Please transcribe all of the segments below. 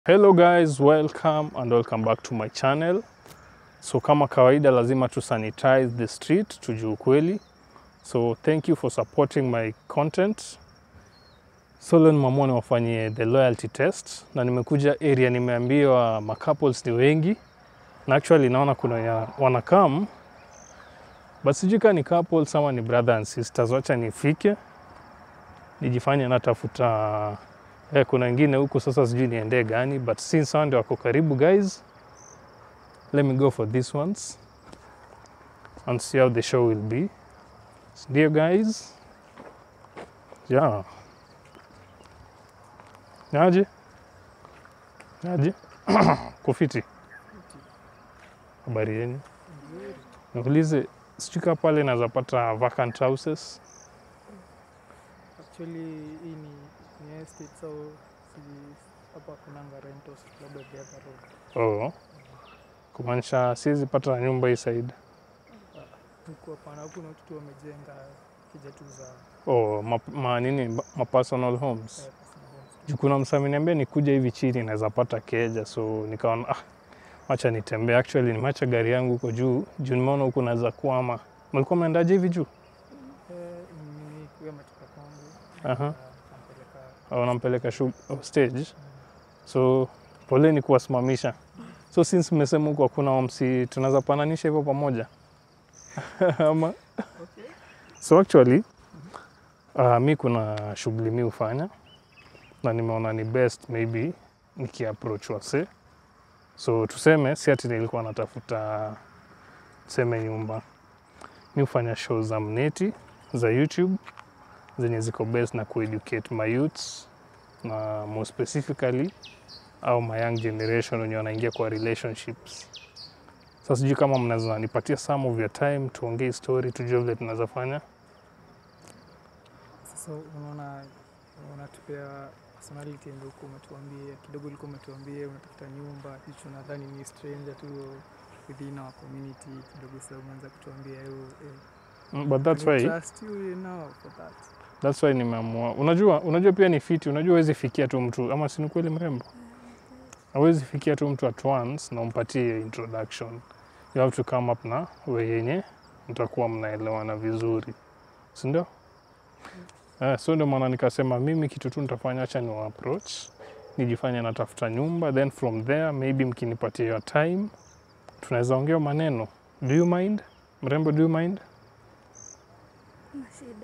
Hello guys, welcome and welcome back to my channel. So kama kawaida lazima tu sanitize the street tujue ukweli. So thank you for supporting my content. So leo nimeamua niwafanyie the loyalty test na nimekuja area nimeambiwa ma couples ni wengi na actually naona kuna ya wanakam but sijui kama ni couples ama ni brother and sisters. Wacha nifike nijifanye natafuta Eh, kuna wengine huku sasa sijui niendee gani but since hao ndio wako karibu guys let me go for these ones and see how the show will be ndio guys yeah naje naje kufiti habari yenu naulize sijui kaa pale naweza pata vacant houses Actually, hii ni, ni estate so si- hapa kunanga rentals labda the other road. oh. kumaanisha siwezi pata nyumba hii side Huku hapana, huku na watu tu wamejenga kija tu za oh, ma, ma, nini ma personal homes eh, personal homes. juu kuna msami niambia nikuja hivi chini naweza pata keja so nikaona ah, wacha nitembea actually nimeacha gari yangu huko juu juu nimeona huku naweza kuama mlikuwa mnaendaje hivi juu Eh, mimi huyo ametoka kwangu Aha. na kampeleka au nampeleka shu- oh, stage so poleni kuwasimamisha so since mmesema huku hakuna omsi tunaweza pananisha hivyo pamoja ama so actually uh, mi kuna shughuli mi hufanya na nimeona ni best maybe nikiapproach wase so tuseme si ati nilikuwa natafuta tuseme nyumba mi hufanya show za mneti za youtube zenye ziko best na kueducate my youths na more specifically au my young generation wenye wanaingia kwa relationships sasa sijui kama mnaweza nipatia some of your time tuongee story tujue vile tunaweza fanya sasa unaona unatupea personality ndio huko umetuambia kidogo ulikuwa umetuambia unatafuta nyumba hicho nadhani ni stranger tu within our community kidogo sasa umeanza kutuambia hiyo eh, Mm, but that's we why trust you now for that that's why nimeamua unajua unajua pia ni fiti unajua huwezi fikia tu mtu ama si ni kweli mrembo hawezi fikia tu mtu at once na umpatie introduction you have to come up na we yenye mtakuwa mnaelewana vizuri si ndio Eh, so ndio maana nikasema mimi kitu tu nitafanya acha ni approach nijifanye natafuta nyumba then from there maybe mkinipatia your time tunaweza ongea maneno do you mind mrembo do you mind Kuna shida.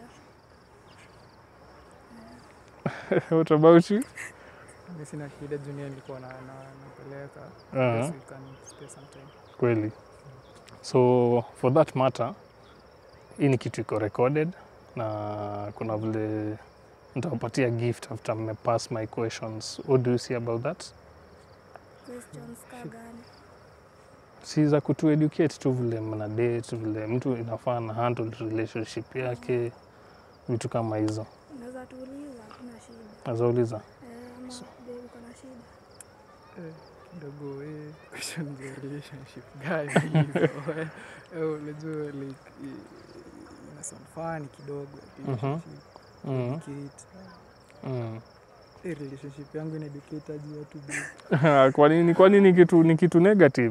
what about you mi sina shida junior nilikuwa na, na, napeleka uh Yes, we can spare some time. kweli so for that matter hii ni kitu iko recorded na kuna vile nitawapatia gift after mmepass my questions what do you see about that Questions ka gani? si za kutu educate tu vile mna date vile mtu inafaa na handle relationship yake vitu kama hizo Unaweza tuuliza, hakuna shida. nazauliza Eh, ama babe uko na shida? Eh, kidogo eh, question za relationship gani hizo eh? Eh, unajua like eh, ina sound funny kidogo relationship mm. educate. Mm. Eh, relationship yangu ina educate aje watu bro. kwa nini kwa nini kitu ni kitu negative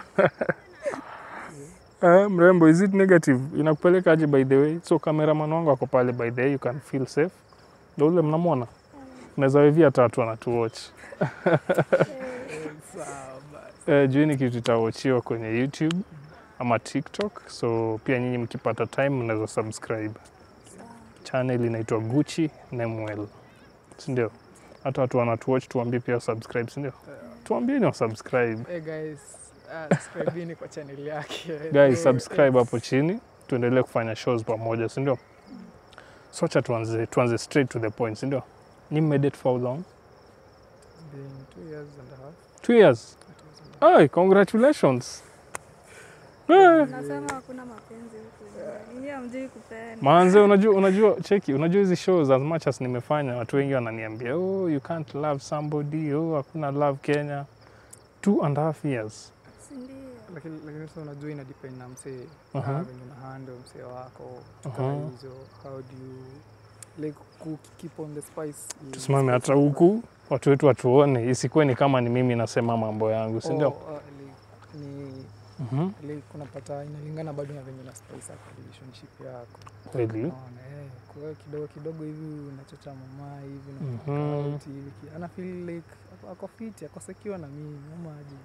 Eh, mrembo is it negative inakupeleka aje by the way so cameraman wangu ako pale by the way you can feel safe ndo ule mnamwona unaweza wevia tatu anatuwatch Eh, sawa basi eh, juu hii ni kitu itawachiwa kwenye youtube ama tiktok so pia nyinyi mkipata time mnaweza subscribe channel inaitwa gucci nemwell sindio hata watu wanatuwatch tuambie pia subscribe sindio tuambieni wa subscribe Eh, guys ah, subscribeni kwa channel yake guys Eh, subscribe eh, hapo chini tuendelee kufanya shows pamoja sindio socha tuanze, tuanze straight to the point sindio ni mmedate for how long it's been two years and a half two years two years and a half. Ay, congratulations Eh, Unasema hakuna mapenzi huku. Nyinyi hamjui kupenda. manze unajua unajua cheki unajua hizi shows as much as nimefanya watu wengi wananiambia oh you can't love somebody oh hakuna love kenya two and a half years Si ndio? lakini lakini sasa unajua ina depend na msee Aha. uh venye una handle msee wako Aha. kaa hizo how do you like ku keep on the spice is- tusimame hata huku watu wetu watuone, isikuwe ni kama ni mimi nasema mambo yangu, si ndio? Oh, uh, like, ni Mhm. like unapata inalingana bado na venye na spice yako relationship yako Kweli. Unaona, eh, kwa hiyo kidogo kidogo hivi unachocha mama hivi Mhm. na out hivi ki- ana feel like ako- ako fit ako secure na mimi mama aje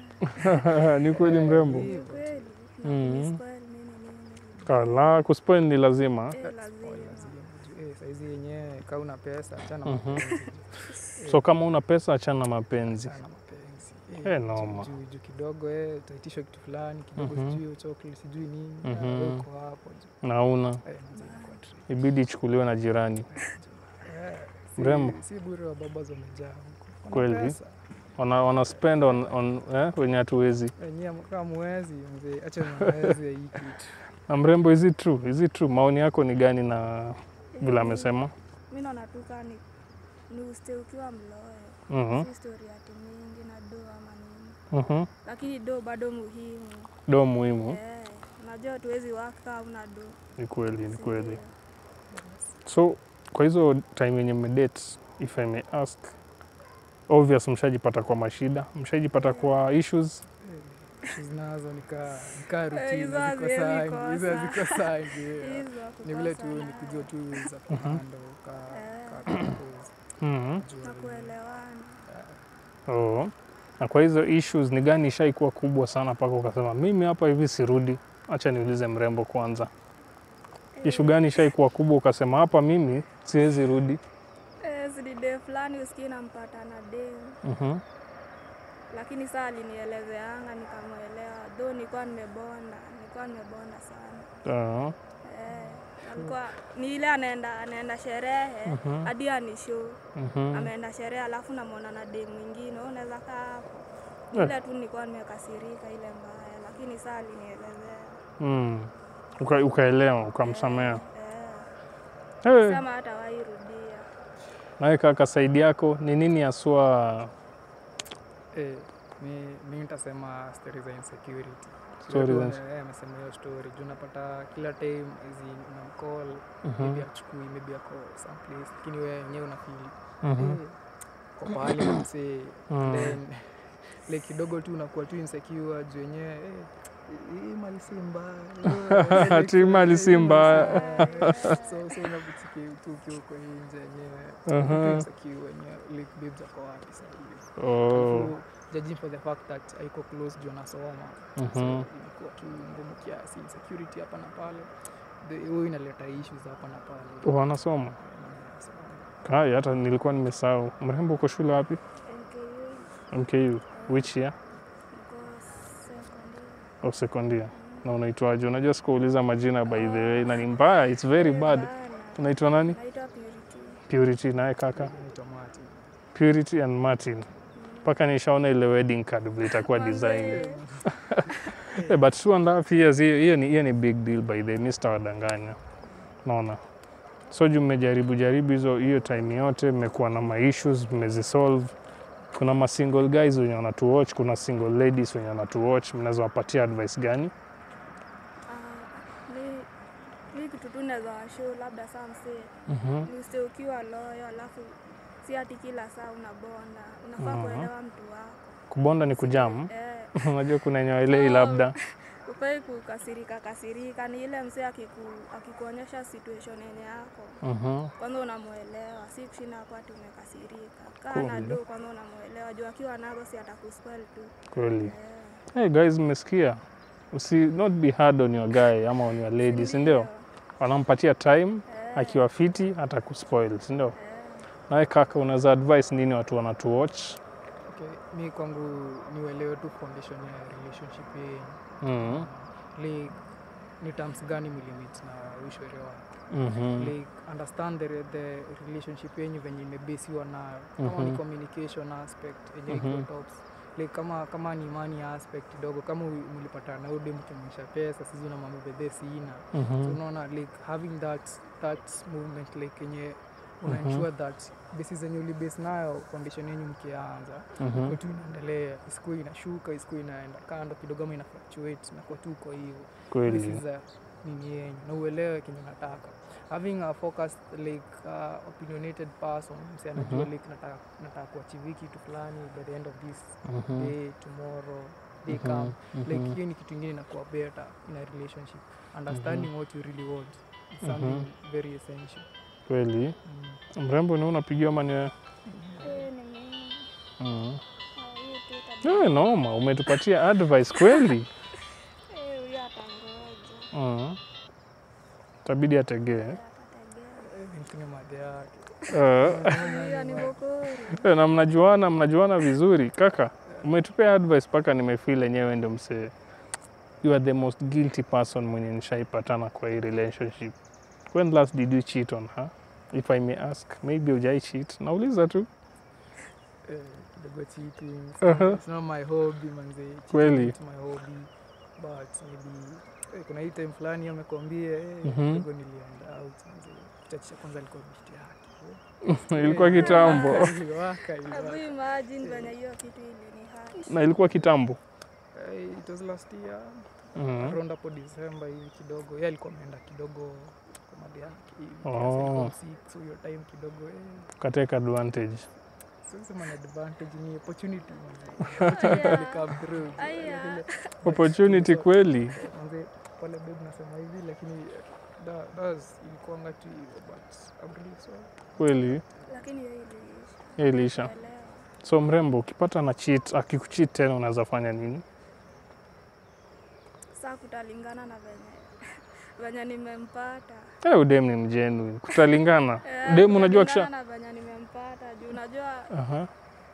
ni kweli mrembo. Hivyo Ni tu. kweli. Mhm. Na kunispoil nini nini. Kala kuspoil ni lazima. Eh, Spoil lazima. lazima juu, eh, saizi yenyewe kaa una pesa achana Mhm. mapenzi So kama una pesa, achana na mapenzi. achana mapenzi Eh, juu- noma. juu juu kidogo eh, utaitishwa kitu fulani kidogo Mhm. sijui chocolate sijui nini ah, Mhm. wewe uko hapo juu. Nauna Eh, manze inakuwa tricky. ibidi ichukuliwe na jirani. Eh, si- Mrembo. si bure wa baba wamejaa huko Wana Kweli. pesa. Wana, wana spend on, on eh, wenye hatuwezi. Wenyewe kama mwezi mzee, acha mwezi ya hii kitu. Na mrembo, is it true? Is it true? Maoni yako ni gani na vile amesema? Mi naona tu kaa ni ni uste ukiwa mloe. Mhm. Si story ati mingi na do ama nini. Mhm. Lakini do bado muhimu. Do muhimu. Eh, unajua tuwezi waka una do. Ni kweli, ni si kweli. ndio? So kwa hizo time yenye mmedate, if I may ask, obvious mshajipata kwa mashida, mshajipata kwa issues. Issues nazo nika nika Eh, routine hizo ziko haziwezi sangi, kosa. hizo haziko sangi. yeah. Hizo Ni vile tu kukosa ni kujua tu za kuhandle ka ka Eh. compose, Mhm. kujua na venye- kuelewana. Oh. Na kwa hizo issues ni gani ishaikuwa kubwa sana mpaka ukasema mimi hapa hivi sirudi? Acha niulize mrembo kwanza. Ishu gani ishaikuwa kubwa ukasema hapa mimi siwezi rudi? Eh, zidi de fulani usikii nampata na dem. Mhm. Lakini saa alinielezeanga nikamwelewa. Though nilikuwa nimebonda, nilikuwa nimebonda sana. Ah. Eh, alikuwa ni ile anaenda anaenda sherehe Mhm. hadi anishow Mhm. ameenda sherehe alafu namwona na dem mwingine, wewe unaweza kaa hapo. Eh. Ile tu nilikuwa nimekasirika ile mbaya, lakini saa alinielezea. Mm. Uka, ukaelewa ukamsamea. Eh, Hey. sema hata wairudia. Nawe kaka, saidi yako ni nini haswa? Eh, mi mi nitasema story za insecurity. Story Story za- amesema hiyo story. Juu unapata kila time hizi unamcall, Mhm. maybe achukui, maybe ako someplace, lakini wewe wenyewe una feel Mhm. eh, kwa pahali na msee Mm. then like kidogo tu unakuwa tu insecure juu wenyewe eh, hii mali si mbaya Ati hii mali si mbaya. so so unapichiki tu ukiwa uko nje yenyewe Aha. tu insecure wenyewe like babes ako wapi sasa hivi Oh. Alafu, judging for the fact that haiko close juu anasoma so Mhm. ilikuwa tu ngumu kiasi insecurity hapa na pale The- huyo inaleta issues hapa na pale Wanasoma So, kai, hata nilikuwa nimesahau. Mrembo, uko shule wapi? NKU MKU. Which year? niko secondary. Of second Na unaitwaje? Unajua sikuuliza majina by the way, na ni mbaya, it's very bad. Bana. Unaitwa nani? Naitwa Purity. Purity, naye kaka. naitwa Martin. Purity and Martin. Mpaka nishaona ile wedding card vile itakuwa designed. Eh, but two and a half years hiyo hiyo ni, hiyo ni big deal by the way, mi sitawadanganya. Naona. So juu mmejaribu jaribu hizo hiyo time yote, mmekuwa na ma issues, mmezisolve. Kuna ma single guys wenye wanatuwatch, kuna single ladies wenye wanatuwatch, mnaweza wapatia advice gani? Ah, mi- mi kitu tu naweza washow labda saa msee Mhm. ni uste ukiwa loyo alafu si ati kila saa unabonda unafaa Mhm. kuelewa mtu wako Kubonda ni kujamu. eh, Unajua kuna wenye waelewi labda. ufai kukasirika kasirika ni ile msee akiku, akikuonyesha situation yenye yako Mhm. kwanza unamwelewa si kushinda hapo ati umekasirika kaa na Kweli. do kwanza unamwelewa juu akiwa nazo si atakuspoil tu Kweli. eh. Hey guys, mmesikia? Usi not be hard on your guy ama on your lady, si ndio? Wanampatia time, Eh, akiwa fiti hata kuspoil, si ndio? eh. Nawe kaka, unaweza advice nini watu wanatuwatch? Okay, mi kwangu niuelewe tu foundation ya relationship yenyu Mhm. like ni terms gani mlimit na ushwere wako Mhm. like understand the, the relationship yenyu venye imebesiwa nayo kama ni Mhm. communication aspect yenye Mhm. iko tops like kama kama ni money aspect kidogo kama u- mlipatana na ude mkimwisha pesa sisi na mambo bedhe sina so Mhm. unaona like having that that movement like yenye una Mhm. ensure that besi zenye ulibase nayo foundation yenyu mkianza Mhm. kwa tu inaendelea isiku inashuka isiku inaenda kando kidogo ama ina fluctuate na kwa tu uko hivyo this Kweli. is a nini yenyu na uelewe kenye nataka having a focused like uh, opinionated person msi anajua Mhm. like nataka nataka kuachieve kitu fulani by the end of this Mhm. day tomorrow day Mhm. come like Mhm. hiyo ni kitu ingine inakuwa better in a relationship understanding what you really want is Mhm. something very essential Kweli mm. mrembo, ni unapigiwa mani Eh, ni mimi. mm. Ah, hiyo tu tabia. Eh, noma, umetupatia advice kweli. Eh, huyo atangoja. mm. Tabidi ategee. Atategea. Mtune madhe yake Eh, Huyo ni bokori. eh, na mnajuana, mnajuana vizuri kaka. Umetupea advice mpaka nimefeel enyewe ndio msee. You are the most guilty person mwenye nishaipatana kwa hii relationship. When last did you cheat on her? If I may ask, maybe hujai cheat. Nauliza tu. eh, kidogo cheating Uh-huh. it's not my hobby manze Cheating Kweli. it's my hobby but maybe eh, kuna hii time fulani amekwambia eh, Mhm. kidogo nilienda out manze kitachisha kwanza alikuwa bishti yake ilikuwa kitambo. iliwaka Hebu iliwaka imagine venye hiyo kitu ilinihurt. Na ilikuwa kitambo. Eh, it was last year Mhm. around hapo December hivi kidogo yeye alikuwa ameenda kidogo kwa madhe yake hivi Oh. kiasi alikuwa sick, so hiyo time kidogo eh, Kateka advantage. siwezi sema ni advantage ni opportunity manze opportunity Aya. ilikam through Aya. Vile- Opportunity So, kweli. manze pale babe nasema hivi lakini that that's ilikuanga tu hivyo but I'm really sorry Kweli. Lakini hiyo iliisha. Hiyo iliisha. Elewa. So mrembo, ukipata na cheat, akikucheat tena unaweza fanya nini? Saa kutalingana na venye venye nimempata. Eh, udem ni mjenu. Kutalingana. Eh, Dem unajua kutalingana kisha. na venye nimempata juu unajua Aha.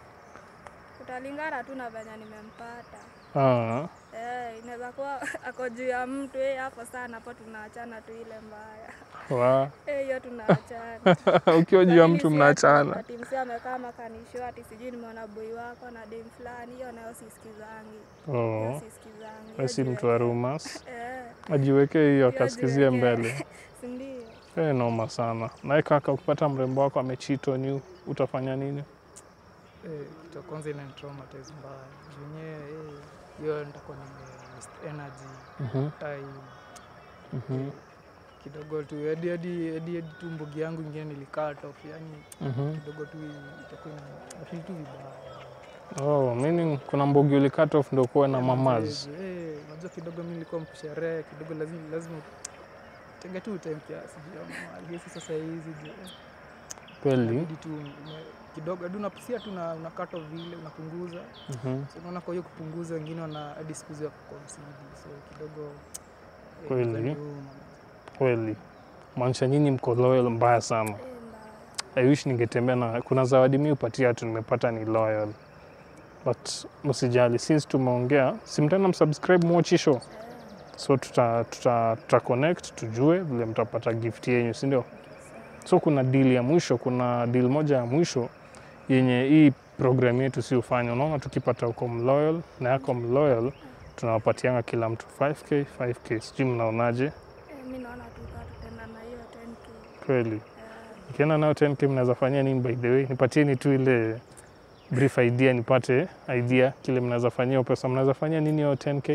kutalingana tu na venye nimempata. Ah. Eh, inaweza kuwa ako juu ya mtu eh, hapo sana hapo tunaachana tu ile mbaya. Wa. Eh, hiyo tunaachana. Ukiwa juu ya Lakini mtu si mnaachana. ati- ati msee amekaa makanisho ati sijui nimeona boy wako na dem fulani, hiyo nayo sisikizangi. Hiyo Oh. sisikizangi. Wewe Hiyo si mtu jiweke- wa rumors. Eh, Ajiwekee hiyo hiyo akasikizie jiweke. mbele. si ndio? Eh, noma sana. Nawe kaka, ukipata mrembo wako amecheat on you, utafanya nini? eh, kitu ya kwanza ina traumatize mbaya juu yenyewe eh, hiyo nitakuwa nime waste energy Mhm. time Mhm. kidogo tu hadi hadi hadi hadi tu mbogi yangu ingine nilikat off yani Mhm. kidogo tu itakuwa ina- nafeel tu vibaya Oh, meaning kuna mbogi uli cut off ndio kuwa na Eh, mamaz. manze, eh, unajua kidogo mi nilikuwa mkusherehe kidogo lazima lazima tenge tu time kiasi juu ya mali. Hizi sasa hizi juu, eh, Kweli. inabidi tu ume- kidogo hadi unapisia tu una, una cut off vile unapunguza Mhm. so unaona kwa hiyo kupunguza wengine wana hadi siku hizi wako kwa msidi so kidogo eh, Kweli. inaniuma. Kweli. Maanisha nyinyi mko loyal mbaya sana. Eh, mbaya. I wish ningetembea na kuna zawadi mi upatia watu nimepata ni loyal. But msijali since tumeongea, simtana msubscribe Mochi Show. Eh, So tuta, tuta, tuta connect tujue vile mtapata gift yenyu, si ndio? So kuna deal ya mwisho, kuna deal moja ya mwisho yenye hii program yetu si ufanya. Unaona, tukipata uko mloyal na yako mloyal, tunawapatianga kila mtu 5k 5k. Sijui mnaonaje? eh, mi naona tu kaa tutaenda na hiyo 10k. Kweli Eh, ikienda nayo 10k mnaweza fanyia nini? By the way, nipatieni tu ile brief idea, nipate idea kile mnaweza fanyia hiyo pesa. Mnaweza fanyia nini hiyo 10k? eh,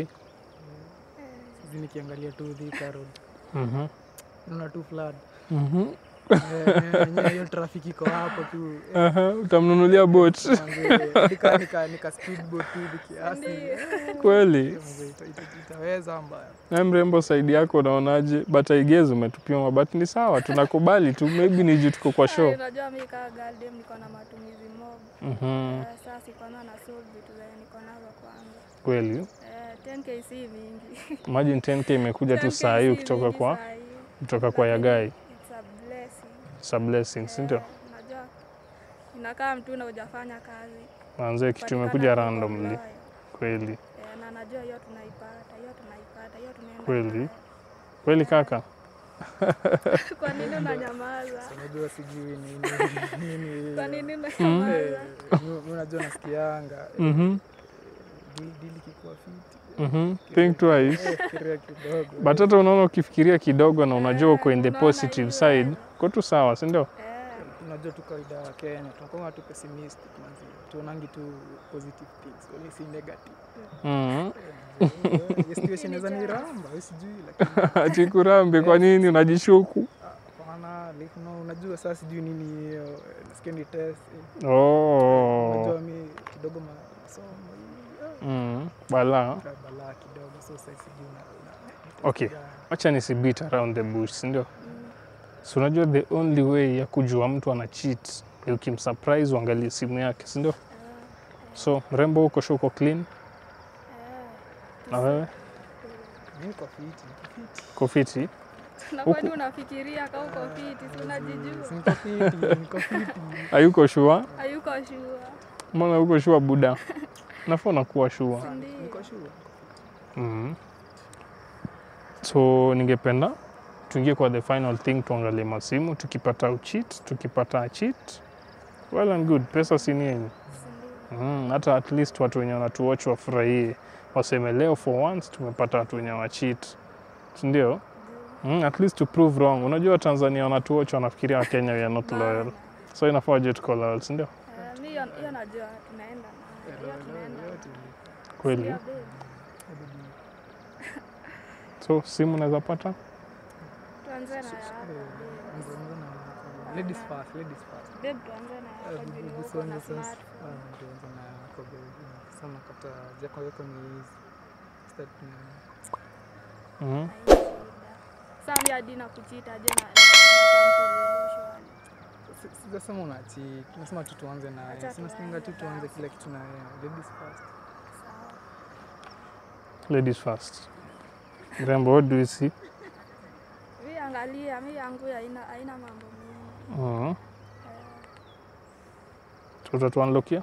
hizi nikiangalia tu Thika Road Mhm. naona tu flood Mhm. Eh, yenyewe hiyo traffic iko hapo tu eh, Aha, utamnunulia boat manze, nika nika nika speedboat tu hivi kiasi Ndio. kweli? Manze, ita- ita- itaweza mbaya Na mrembo, saidi yako unaonaje? But I guess umetupia mabati, ni sawa, tunakubali tu, maybe ni juu tuko kwa Ai, show. unajua mi kaa galdem niko na matumizi mob. Mhm. Eh, Sasa si kwanza na solve vitu zenye niko nazo kwanza. Kweli, Eh, 10k si mingi. imagine 10k imekuja tu 10K saa hii si ukitoka mingi kwa saa hii. kutoka kwa Lakini Yagai. It's a blessing. It's a blessing, si ndio? Eh, Unajua inakaa mtu na hujafanya kazi. Manze kitu patikana imekuja tu uko randomly. loyal. Kweli Eh, na najua hiyo tunaipata, hiyo tunaipata, hiyo tunaenda. Kweli? nayo. kweli kaka. Kwa nini unanyamaza? unajua sijui nini nini Kwa nini Eh, unanyamaza? mi- mi unajua nasikianga eh, Mhm. dili dili kikuwa fiti Mhm. Think twice. Eh, fikiria kidogo But hata unaona ukifikiria kidogo na unajua uko in the Unaona positive hiyo, side, eh. uko tu sawa, si ndio? Eh, unajua tu kawaida ya Kenya tunakuwa tu pessimistic manzi tuonangi tu positive things wala si negative Mhm. Eh, eh, situation inaweza ni ramba wewe sijui lakini Chikurambi, kwa nini unajishuku? ah, ah, like, no, unajua saa sijui nini hiyo eh, nasikia ni test eh, Oh. unajua mi kidogo ma- masomo hii, Mm. Bala. ah, balaa kidogo so saa sijui una- una- Okay. gani. Wacha nisi beat around the bush, si ndio? So unajua the only way ya kujua mtu ana cheat ni ukimsurprise uangalie simu yake, si ndio? So mrembo huko sure uko clean na wewe Mi niko fiti, niko fiti. uko fiti? Na Huku- kwani unafikiria ka uko fiti, si unajijua? Si niko fiti, niko fiti. Hayuko sure? Hayuko sure. Mbona uko sure buda? Nafaa unakuwa sure. Si ndio? Niko sure. Mhm. So ningependa tuingie kwa the final thing, tuangalie masimu. Tukipata ucheat, tukipata cheat, well and good, pesa si ni yenyu. Si ndio? Mm, hata at least watu wenye wanatuwatch wafurahie, waseme leo for once tumepata watu wenye wacheat, si ndio? Mm, at least to prove wrong. Unajua Tanzania wanatuwatch wanafikiria Wakenya we are not loyal, Bana. so inafaa wajue tuko loyal, si ndio? Eh, mi hiyo hiyo najua tunaenda nayo. Hiyo tunaenda nayo. Kweli. Ndio, babe. So simu unaweza pata Tuanze na yako. babe. Anza- anza na- Ladies first, ladies first. Babe, tuanze na Ah, yako bibi- juu ni bibi uko na songe sasa. smartphone. Ah, ndio anza na yako baby. Sana kata jako yako ni hizi. Start na Mhm. Haina shida. Sasa mi hadi nakuchita je na na- na Si- sijasema una cheat. Nasema tu tuanze na Acha sinasinga tu tuanze tuanze basi. kila kitu na yeye. Ladies first. Sawa. ladies first. Mrembo, what do you see? Mi angalia, mi yangu haina haina mambo mingi. Mhm. Eh, tutatuanlokia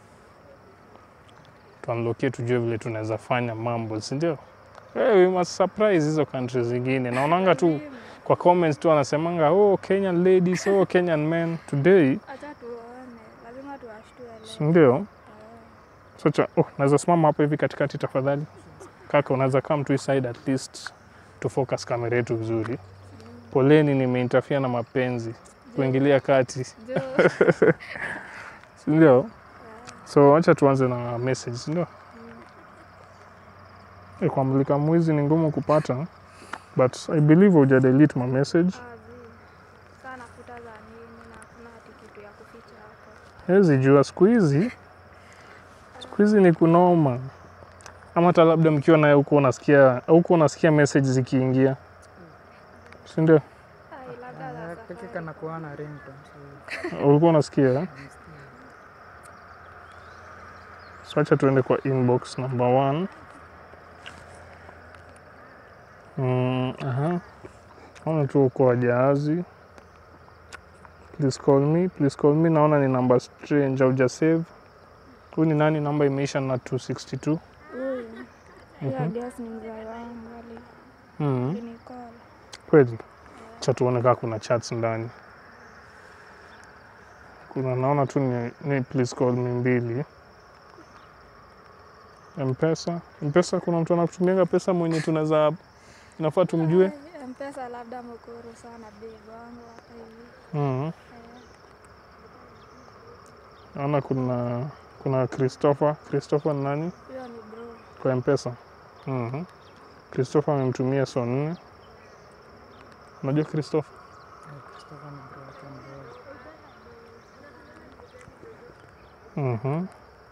tuanlokie tujue vile tunaweza fanya mambo si ndio hey, we must surprise hizo countries zingine naonanga tu lazima. kwa comments tu wanasemanga oh kenyan ladies oh kenyan men today Acha tuone, lazima tuwashtue si leo. ndio Eh, socha oh, naweza simama hapo hivi katikati tafadhali kaka unaweza come to his side at least to focus kamera yetu vizuri poleni nimeinterfere na mapenzi kuingilia kati jo. si ndio Eh, so acha tuanze na message si ndio mm. Eh, kwa mlika mwizi ni ngumu kupata but i believe uja delete my message Ah, zi. Sasa nafuta za nini na hakuna hati kitu ya kuficha hapo. hezi jua siku hizi siku hizi ni kunoma ama hata labda mkiwa naye huko unasikia huko unasikia message zikiingia si ndio Ai, labda za Ah, Peke safari. kana kuwa na ringtone. So, ulikuwa unasikia eh? nasikia. so acha tuende kwa inbox number one mm, aha naona tu uko wajahazi please call me please call me naona ni namba strange auja save huyu ni nani namba imeisha na 262 Huyu. Mhm. Hiyo guess ni mzee wangu ali- mm. alinikola. kweli cha tuone kaa kuna chats ndani kuna naona tu ni, ni please call me mbili mpesa mpesa kuna mtu anakutumianga pesa mwenye tunaweza inafaa tumjue Ai, Mpesa labda mkuru sana babe wangu hapa hivi. mm. Eh, naona kuna kuna christopher christopher ni nani Hiyo ni bro. kwa mpesa mm christopher amemtumia so nne unajua christopher Eh, Christopher ni bro yake mdogo. Mhm.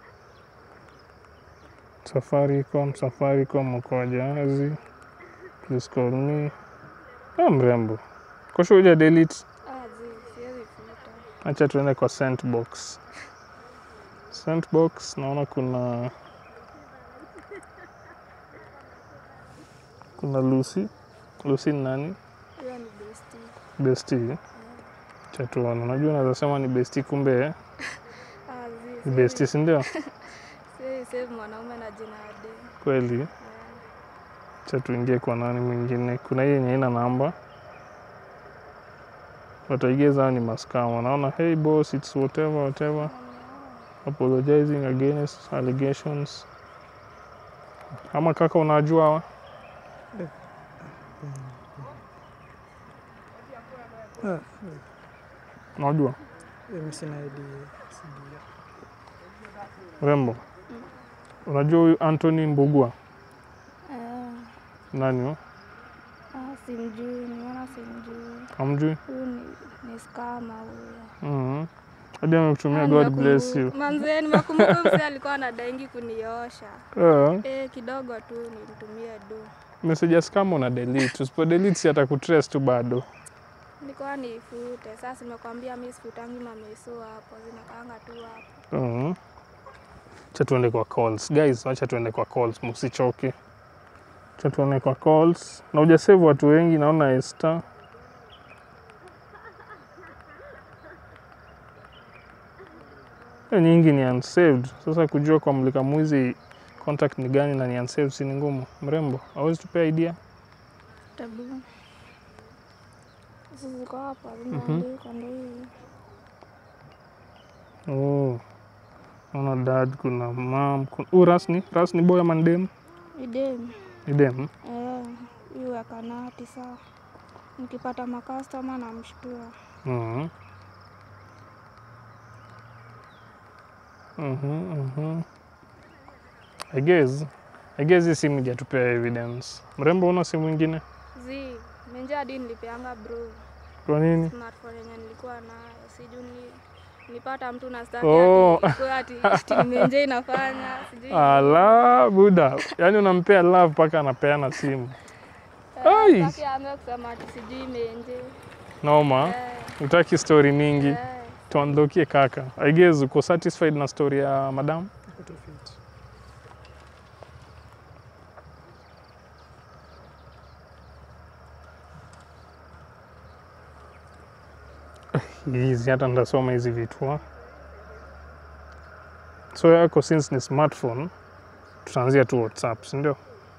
Safaricom, Safaricom uko wajahazi. Please call me. Ah, mrembo. Kosho uja delete. Ah, zi, siwezi futa. Acha tuende kwa sent box. Sent box naona kuna kuna Lucy. Lucy ni nani? Hiyo ni bestie. Bestie. Eh, Acha tuone. Unajua naweza sema ni bestie kumbe eh? ah, zi, ni siwezi- bestie si ndio? siwezi save mwanaume na jina ya dem. Kweli. Eh, Acha tuingie kwa nani mwingine. Kuna hii yenye ina namba wataigeza hao ni maskama. Naona hey boss, it's whatever whatever, apologizing against allegations. Ama kaka, unajua hawa Ah, unajua eh, mimi sina idea. Sijui. rembo, unajua huyu Anthony Mbugua eh, nani huyo? ah, simjui, nimeona Hapana, simjui. Hamjui? Huyu ni, ni skama huyo. Mhm. Hadi amekutumia Ah, God bless you. nimekumbu- Manze, nimekumbuka mzee alikuwa anadaingi kuniosha. Eh, Eh, kidogo tu nimtumie do. messages kama una delete, usipo delete si atakutrace tu bado. Nilikuwa niifute. Sasa nimekwambia mimi sifutangi mameso hapo, zinakaanga tu hapo. Mhm. Acha tuende kwa calls. Guys, acha tuende kwa calls, msichoke. Acha tuende kwa calls. Na hujasave watu wengi naona Esther. Hiyo nyingi ni unsaved. Sasa kujua kwa mlika mwizi contact ni gani na ni unsaved si ni ngumu. Mrembo, hawezi tupea idea? Tabu. Sasa ziko hapa zimeandikwa ndio hivi. Oh. Naona dad, kuna mom, kuna... Uh, Ras ni? Ras ni boy ama ni dem? Idem. Ni dem. Eh, hiyo ya kanati saa. Nikipata makastoma namshtua. Mhm. Mhm, mhm. I guess I guess hii simu ijatupea evidence. Mrembo, una simu ingine? Zi, menje hadi nilipeanga bro. Kwa nini? Smartphone yenye nilikuwa nayo. Sijui ni nilipata mtu na staki Oh. ati ikuwe ati ati menje inafanya. Sijui. Ala, buda. Yaani unampea love mpaka anapeana simu. ai. Sitaki aanze kusema ati sijui menje. Noma. Eh, Utaki story mingi. eh. Tuondokie kaka. I guess uko satisfied na story ya madam? Iko tu fit. hizi hata ndasoma hizi vitu ha? so yako since ni smartphone tutaanzia tu whatsapp sindio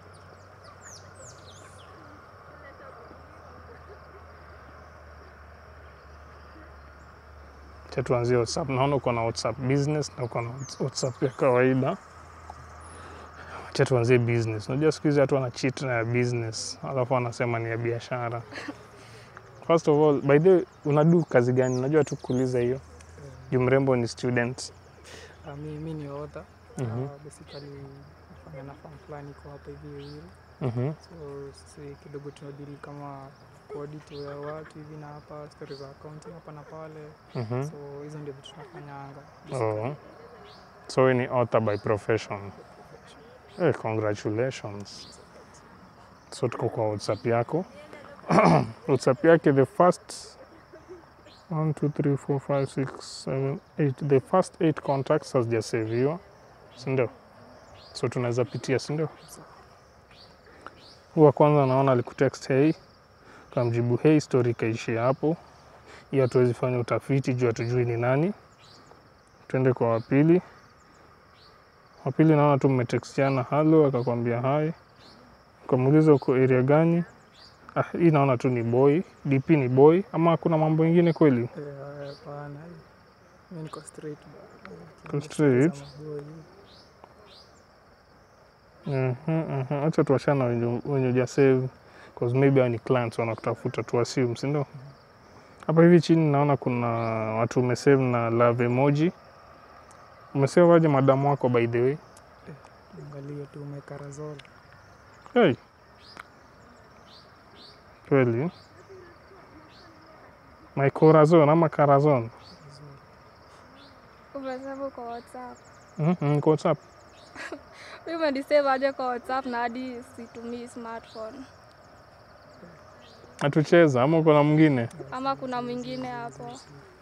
cha tuanzie whatsapp naona uko na whatsapp business na uko na whatsapp ya kawaida cha tuanzie business unajua siku hizi watu wana cheat na ya business alafu wanasema ni ya biashara first of all by the way unadu kazi gani najua tu kuuliza hiyo juu mrembo ni student Uh, mi, mi ni author. Mhm. Uh, basically nafanya na farm fulani iko hapa hivi Ruiru. Mhm. So sisi kidogo tunadili kama kuaudit ya watu hivi na hapa story za accounting hapa na pale. Mhm. So hizo ndio vitu tunafanyanga. Oh. so we ni author by profession hey, congratulations so tuko kwa whatsapp yako whatsapp yake the first 1 2 3 4 5 6 7 8 the first 8 contacts hazijaseviwa sindio so tunaweza pitia sindio huu wa kwanza naona alikutext hey kamjibu hey story ikaishia hapo hiyo hatuwezi fanya utafiti juu hatujui ni nani tuende kwa wapili wapili naona tu mmetextiana halo akakwambia hai ukamuuliza uko area gani ah, hii naona tu ni boy dp ni boy ama kuna mambo ingine kweli Eh, Hapana. mi niko straight. bana. Uko straight? Za maboy. Mhm, mhm. acha tuachana wenye wenye ujasave cause maybe hao ni clients wanakutafuta tu assume si ndio hapa hivi chini naona kuna watu umesave na love emoji umesave aje madamu wako by the way Angalia tu umekarazol. Hey. Kweli. My corazon ama carazon. Umesema kwa WhatsApp. Mhm, kwa WhatsApp. Mimi umenisave aje kwa WhatsApp na hadi situmii smartphone. Atucheza ama uko na mwingine? Ama kuna mwingine hapo.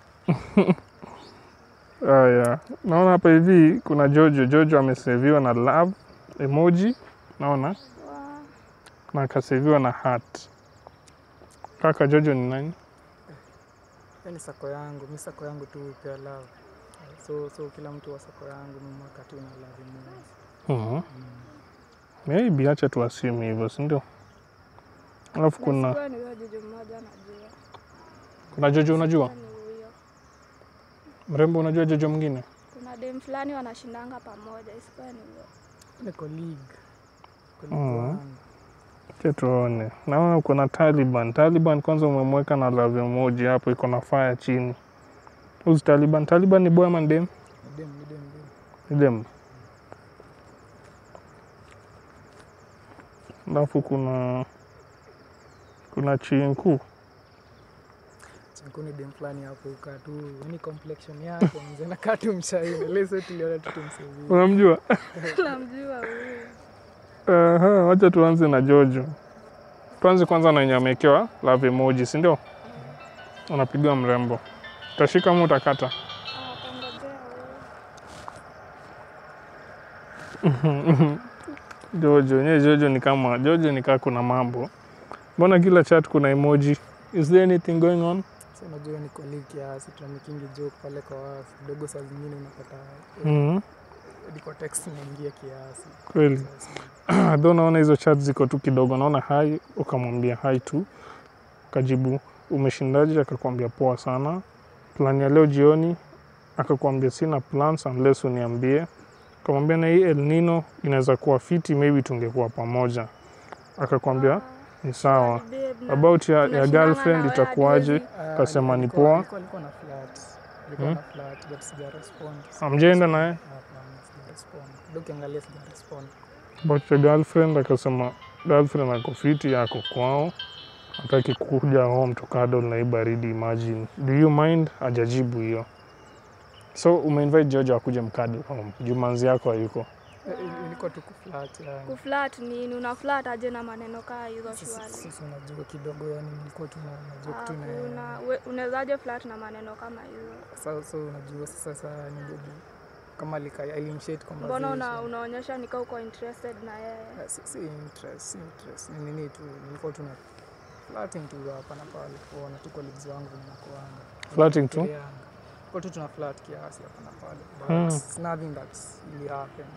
Haya. Naona hapa hivi kuna Jojo. Jojo ameseviwa na love emoji. Naona Wa- na akaseviwa na heart. Kaka Jojo ni nani? Hiyo ni sako yangu. Mi sako yangu tu pia love. So, so kila mtu wa sako yangu mi mwaka tu na love moja. Mhm. Maybe acha tu assume hivyo, si ndio? Alafu kuna Nasikuwa ni huyo juju mmoja najua. kuna Jojo unajua? Ni huyo. Mrembo unajua Jojo mwingine? Kuna dem fulani wanashindanga pamoja, isikuwa ni huyo. Ni colleague. Colleague Mhm. wangu. Acha tuone. Naona uko na Taliban. Taliban kwanza umemweka na love emoji hapo iko na fire chini. Who's Taliban? Taliban ni boy ama ni dem? Ni dem, ni dem, dem. Ni dem. Alafu kuna kuna chinku Chinkuni dem fulani hapo ukaa tu yani complexion yake mzee nakaa tu mshaina leso tuliona tu tumsevii unamjua namjua huyo Aha, wacha tuanze na Jojo. Tuanze kwanza na yenye amewekewa love emoji, si ndio? Unapigiwa mrembo, utashika mu utakata? atangojea Jojo nye Jojo ni kama Jojo ni kaa kuna mambo. Mbona kila chat kuna emoji? Is there anything going on? so unajua ni kweli kiasi tunamikingi joke pale kwa wasi kidogo saa zingine unapata Mhm, hadi kwa text inaingia kiasi Kweli. Sasa, Though naona hizo chat ziko tu kidogo, naona hai, ukamwambia hai tu, kajibu umeshindaje, akakwambia poa sana. Plan ya leo jioni, akakwambia sina plans unless uniambie. Akamwambia na hii El Nino inaweza kuwa fiti, maybe tungekuwa pamoja. Akakwambia ni sawa. About ya, ya tunashindana girlfriend na wewe itakuwaje? hadi ah, Kasema alikuwa- ni poa. alikuwa- alikuwa na flat alikuwa Hmm? na flat but sija respond Hamjaenda naye? Hapana, sija respond ndio ukiangalia sija respond About your girlfriend, akasema girlfriend ako fiti, yako kwao, hataki kuja home to cuddle na hii baridi. Imagine, do you mind? Hajajibu hiyo. So umeinvite Jojo akuje mcuddle home, jumanzi yako hayuko. Eh, il- ilikuwa tu kuflat yani kuflat nini unaflat aje na maneno kaa hizo Sasa- shwali sasa unajua kidogo yani nilikuwa tu na na joke tu na hakuna we- unawezaje flat na maneno kama hizo Sasa so unajua sasa sasa ni baby kama lika alimshate mbona una, conversation. unaonyesha nika uko interested na yeye Eh, si, si interest, si interest. Ni nini tu nilikuwa tu na flirting tu hapa na pale kuona tu colleagues wangu mnakoanga. Flirting tu? Tulianga. Kwa tu tuna flirt kiasi hapa na pale. But Hmm. it's nothing that's really happened.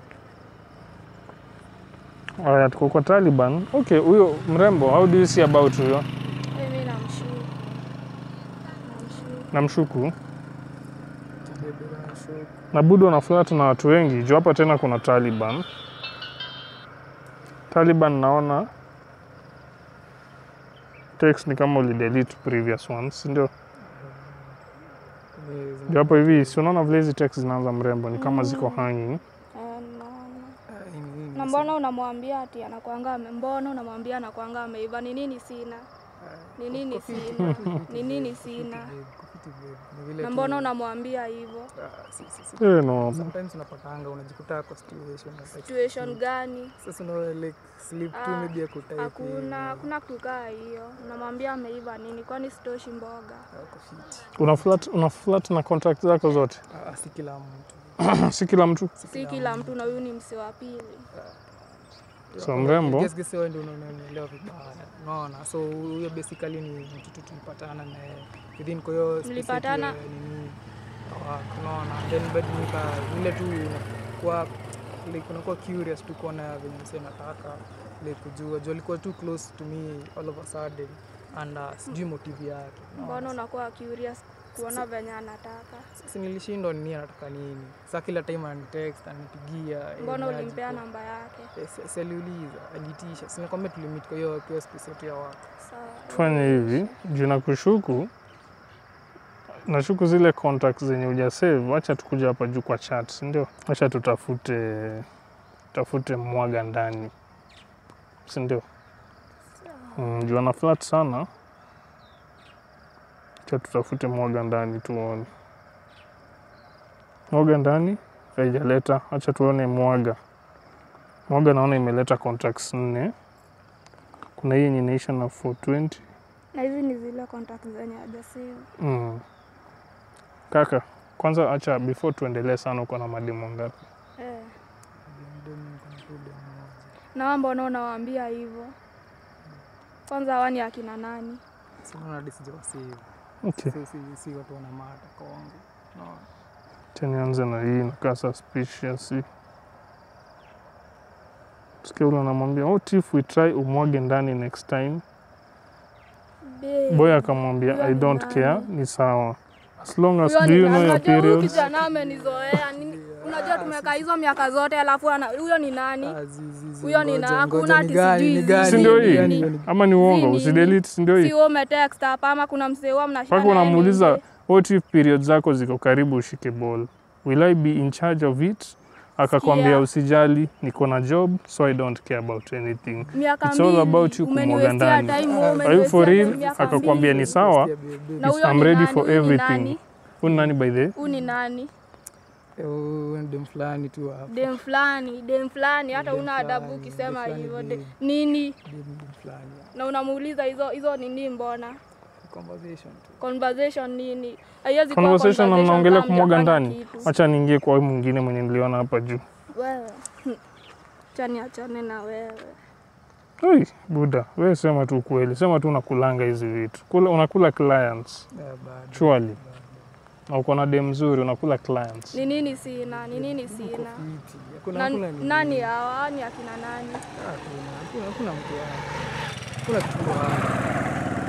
Aya, tuko kwa Taliban. Okay, huyo mrembo, how do you see about huyo? mimi namshu namshu Namshuku Kibebe na show. na budo ana flirt na watu wengi juu hapa tena kuna Taliban. Taliban naona text ni kama ulidelete previous ones, si ndio? Ni- Juu hapo hivi si unaona vile hizi text zinaanza mrembo ni kama ziko hanging. Eh, naona Ah, ni nini na sasa? mbona unamwambia ati anakwanga ame- mbona unamwambia anakwanga ameiva ni nini sina Ah, ni nini kwa fiti, sina? kwa fiti, Ni nini kwa fiti, sina? babe, kwa fiti, babe. Ni vile na tu- mbona unamwambia hivyo Ah, si- si- si- Eh, no. sometimes unapatanga unajikuta kwa situation ya like- situation gani sasa una like sleep tu Ah, maybe akutype hakuna hakuna kitu kaa hiyo unamwambia ameiva nini kwani sitoshi mboga Una flirt, una flirt na contract zako zote. si kila mtu si kila mtu. si kila mtu na huyu ni msi wa pili So, mrembo. Guess- guess wewe ndio unanielewa vibaya unaona so huyo basically ni mtu tu tulipatana naye within kwa hiyo space Mlipatana? yetu ya nini work, unaona then but nika vile tu unakuwa like unakuwa curious tu kuona venye msee nataka like kujua juu alikuwa too close to me all of a sudden and uh, sijui motive yake unaona. mbona unakuwa curious kuona venye anataka Sasa nilishindwa nini anataka nini. Sasa kila time ananitext ananipigia. eh, mbona niaje ulimpea kwa- namba yake Eh, si- si aliuliza, alitisha. Si nakwambia tulimit kwa hiyo kwa hiyo space yetu ya watu. sawa Tufanye hivi, juu na kushuku nashuku zile contacts zenye hujasave, acha tukuja hapa juu kwa chat, si ndio? Acha tutafute tafute mwaga ndani, si ndio? Mm, juu ana flat sana, acha tutafute mwaga ndani tuone. Mwaga ndani haijaleta, acha tuone mwaga. Mwaga naona imeleta contacts nne. Kuna hii yenye inaisha na 420 na hizi ni zile contact zenye hajasave Mm. Kaka, kwanza acha before tuendelee sana, uko na mademu ngapi? eh. Ndio mimi niko na tu demu moja. na wewe mbona unawaambia hivyo kwanza wani akina nani Si unaona hadi sijawasave. Okay. Si si si watu wana mata kwangu. Unaona? Acha nianze na hii inakaa suspicious. hii. Sikia ule anamwambia what if we try umwage ndani next time. Babe. Boy akamwambia Huyo I ni don't nani? care, ni sawa. As long as Huyo do ni you nani? know your Unajua huyu periods. kijana amenizoea Nini- unajua tumekaa hizo miaka zote alafu ana- huyo ni nani Ah, zi- zi- zi, Huyo ni ngoja, na- ngoja, hakuna ni ati gani, sijui ni gani, Si ndio ni hii? gani, ni- Ama ni uongo? nini? Usidelete, si ndio si hii? wewe umetext hapa ama kuna msee huwa mnashika Mpaka naye unamuuliza nje? what if periods zako ziko karibu ushike ball. Will I be in charge of it akakwambia Sikia. usijali niko na job so i don't care about anything miaka It's all mbili, about you kumwaga umeniwestia ndani. time, Are you umeniwestia are you for time real miaka akakwambia mbili. ni sawa Sikia, babe, babe. Na huyo I'm ni ready nani? for Huyu ni everything nani? Huyu ni nani by the way? Huyu ni nani Eh, huyu ni dem fulani tu hapa. dem fulani dem fulani hata Dem una adabu fulani, ukisema dem hivyo fulani, de- babe. nini Dem dem fulani. na unamuuliza hizo hizo nini mbona Conversation tu. conversation nini haiwezi kuwa conversation na conversation mnaongelea kama kumwaga hamjafanya ndani kitu. acha niingie kwa huyu mwingine mwenye niliona hapa juu wewe hmm. chani achane na wewe Oi, buda wewe sema tu kweli sema tu unakulanga hizi vitu Kula, unakula clients Eh, bado. surely na uko na dem mzuri unakula clients ni nini sina ni nini Uko sina fiti. Hakuna- Na- hakuna nini. nani hawa ni akina nani Hakuna, hakuna- hakuna mtu wangu. Hakuna kitu wangu.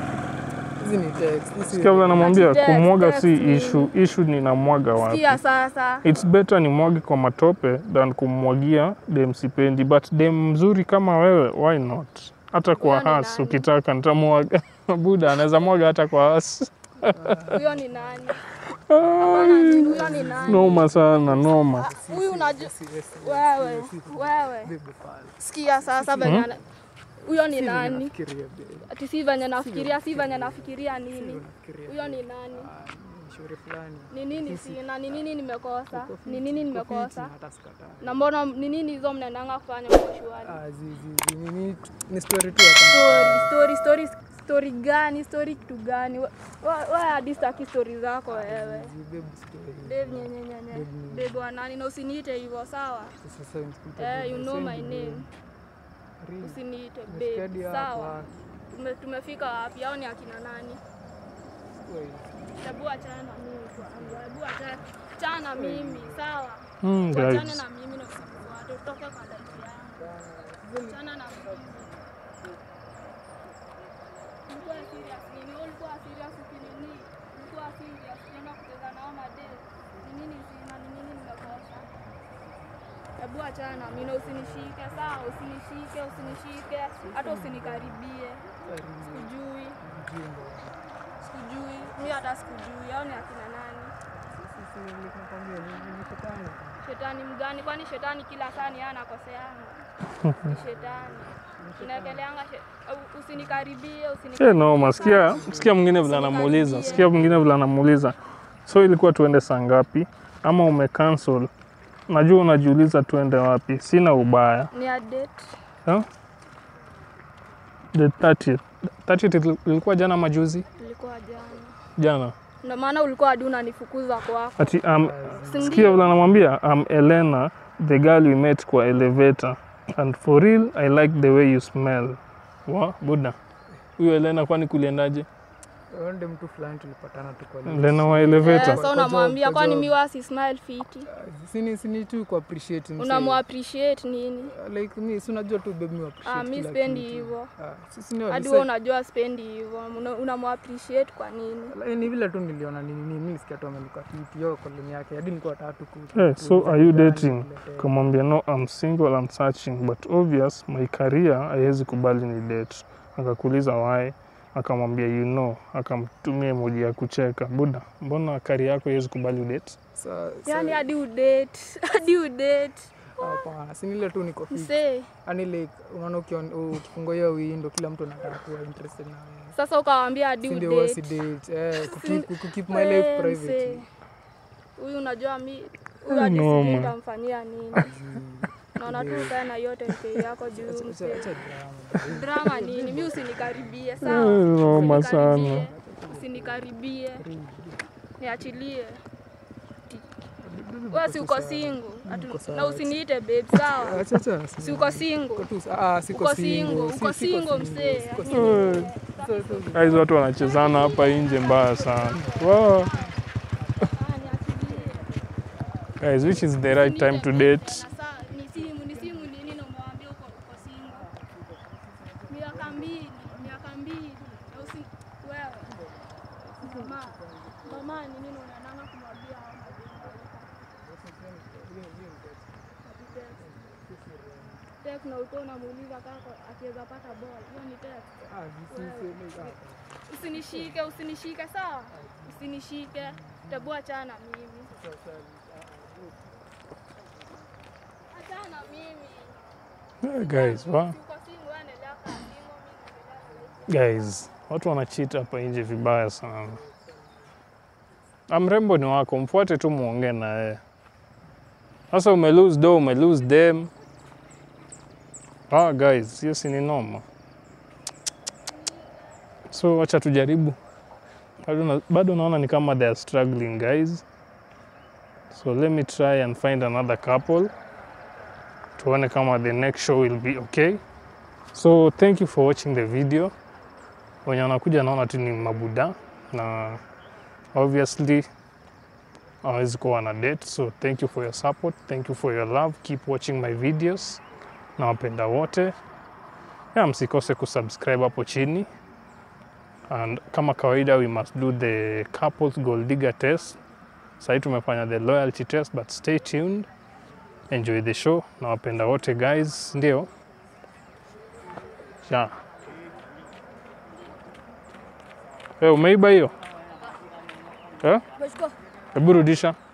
Hizi ni text. Hizi- sikia vile namwambia Ati text, kumwaga text si nini? issue issue ni namwaga wapi sikia sasa It's better nimwage kwa matope than kummwagia dem sipendi, but dem mzuri kama wewe, why not? Hata kwa Huyo ni has nani? ukitaka nitamwaga. Buda anaweza mwaga hata kwa has. huyo ni nani Hapana, ni- huyo ni nani Noma sana, noma. huyu unajua si- si- si- wewe si- si- wewe babe, pale. sikia sasa venye ana- huyo ni Si vile nani nafikiria, babe. ati si venye nafikiria si venye nafikiria Si vile nini nafikiria. huyo ni nani Ah, ni shauri fulani. ni nini sina ni nini nimekosa Uko fiti, ni nini uko nimekosa fiti, hata sikatai. na mbona ni nini hizo mnaendanga kufanya mkoshuani Ah, zi- zi- zi- ni- ni- ni story tu hapa. story story story story gani story kitu gani We- we- we hadi staki story zako wewe Zi- babe, story. Dave nyenyenyenye Babe, Dave wa nani na usiniite hivyo sawa Sasa unisikize, eh babe, you know send my babe. name Real. usiniite Umesikia hadi babe hapo, sawa ah. Tume, tumefika wapi au ni akina nani Wait. hebu achana na mimi kwanza hebu achana achana na mimi sawa Hmm, Tuachane guys. na mimi na usifuate, utoke kwa life yangu. Achana na mimi. Ulikuwa serious nini? Wewe ulikuwa serious ukinini? Ulikuwa serious ukienda kucheza na hao madem. Ni nini sina? Ni nini nimekosa? Hebu achana na mimi na usinishike, sawa? Usinishike, usinishike, hata usinikaribie. Sikujui, Mjinga. sikujui. Mimi hata sikujui. Hao ni akina nani? Sisi nilikwambia, ni- ni shetani. Shetani mgani? Kwani shetani kila saa ni yeye anakoseanga? Ni shetani. Unaekeleanga she... au usinikaribie, usinikaribie. Eh, noma. Sikia, sikia mwingine vile anamuuliza. Sikia mwingine vile anamuuliza. So ilikuwa tuende saa ngapi? Ama umecancel? Najua unajiuliza tuende wapi. Sina ubaya. Ni a date. Huh? The 30th. 30th ilikuwa jana majuzi? Ilikuwa jana. Jana. Ndio maana ulikuwa hadi unanifukuza kwako. Ati um, Si sikia ndio? vile anamwambia I'm Elena, the girl we met kwa elevator. And for real, I like the way you smell. Wa, buda. Huyo Elena kwani kuliendaje? Wewe ndiye mtu fulani tulipatana tu kwa Elena wa Eh, elevator. so Kwa unamwambia job, kwa kwani job. miwa si smile fiti. sini sini tu ku appreciate msee. Unamu appreciate nini? like mi si unajua tu babe mi appreciate Ah, mi kila spendi kitu. hivyo. Ah, sisi ni Hadi walisai- wewe unajua spendi hivyo. Una- Unamu appreciate kwa nini? Like, ni vile tu niliona nini nini mi nilisikia tu amenuka fiti hiyo koloni yake hadi nilikuwa tatu ku Eh, so kuuliza are you kijana dating? niletee. Kamwambia no, I'm single and searching but obvious my career haiwezi kubali ni date. Akakuuliza why, akamwambia you know, akamtumia emoji ya kucheka. Buda, mbona career yako haiwezi kubali date? Sa- sa- Yaani hadi udate, hadi udate. hapana si nile tu niko fiti Msee, yani like unaona ukion- ukifungua hiyo window kila mtu anataka kuwa interested na wewe sasa ukawaambia hadi si ndio wasi udate. date eh ku Si- keep- ku keep my life Eh, private msee. Huyu unajua mi huyu Eh, hadi noma. sijui nitamfanyia nini. Naona tu ukae na hiyo tenke yako juu Acha- msee. acha drama. Drama nini? Mi usinikaribie, Eh, sawa? noma Usinikaribie. sana. Usinikaribie. Niachilie. Wewe si uko single. Atu- Na usiniite babe, sawa? Acha- acha, Si uko single. Uko tu- ah, siko Uko single, single, si- uko siko single msee. siko Eh, So- so- Guys, watu wanachezana hapa nje mbaya sana. Wow. Ah, niachilie. Guys, which is the right time to date? Na saa, ni simu, ni simu nini na umewambia uko uko single. Miaka mbili, miaka mbili. Na usi wewe. Mama, mama ni nini unaendanga kumwambia hao mademu? Text na ulikuwa unamuuliza kaka akiweza pata ball. Hiyo ni text. ah, si- si- si- ah. Usinishike, usinishike sawa? Usinishike. Tabu achana na mimi. Mimi Eh, guys wa uko single, wewe endelea kuwa single, mimi naendelea na life. guys watu wanachita hapa nje vibaya sana Ah, mrembo ni wako mfuate tu muongee na yeye sasa ume lose do ume lose them ah guys hiyo si ni noma so wacha tujaribu bado, na, bado naona ni kama they are struggling guys so let me try and find another couple tuone kama the next show will be okay so thank you for watching the video wenye wanakuja naona tu ni mabuda na obviously hawezi kuwa na date so thank you for your support thank you for your love keep watching my videos na wapenda wote ya msikose kusubscribe hapo chini and kama kawaida we must do the couples gold digger test sahii tumefanya the loyalty test but stay tuned enjoy the show na wapenda wote guys ndio ya hey, umeiba hiyo eh? Umechukua? hebu rudisha